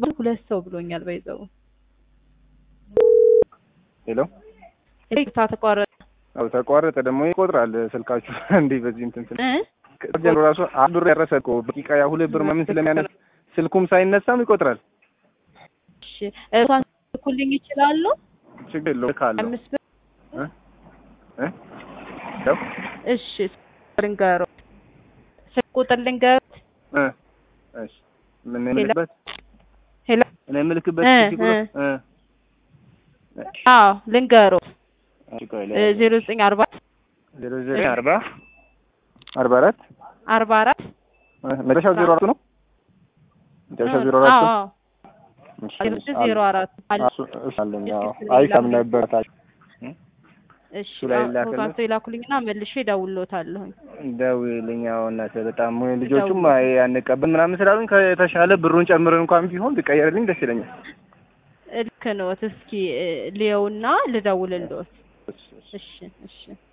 ሁለት ሰው ብሎኛል። በይዘው ሄሎ ኤሌክታ ተቋረጠ አው ተቋረጠ። ደግሞ ይቆጥራል ስልካችሁ እንዴ በዚህ እንትን ስል እ ጀምሮ ራሱ አንድ ብር ያረሰ እኮ በቂቃ ያ ሁለት ብር ምናምን ስለሚያነስ ስልኩም ሳይነሳም ይቆጥራል። እሺ እሷን ልኩልኝ ይችላሉ። ችግር የለውም ካለው አምስት ብር እ እ ሄሎ እሺ ልንገሮ ስልክ ቁጥር ልንገሮ እ እሺ ምን የምልክበት ሄሎ እኔ የምልክበት እ ስልክ ቁጥር እ አዎ ልንገሮ እሺ ቆይ ዜሮ ዘጠኝ አርባ ዜሮ ዘጠኝ አርባ አርባ አራት አርባ አራት መጨረሻው ዜሮ አራት ነው። መጨረሻው ዜሮ አራት ነው። አዎ እሺ እሺ ዜሮ አራት አለ እሱ እሱ አለኝ። አዎ አይሰም ነበር ታች እሺ እሱ ላይ ላክልህ። ፎቶአንቶ ይላኩልኝና መልሼ እደውልልዎታለሁ። ደውልልኝ። አዎ እናትህ በጣም ልጆቹም አይ አንቀበል ምናምን ስላሉኝ ከተሻለ ብሩን ጨምረን እንኳን ቢሆን ቢቀየርልኝ ደስ ይለኛል። ልክ ነዎት። እስኪ እ፣ ልየውና ልደውልልዎት። እሺ እሺ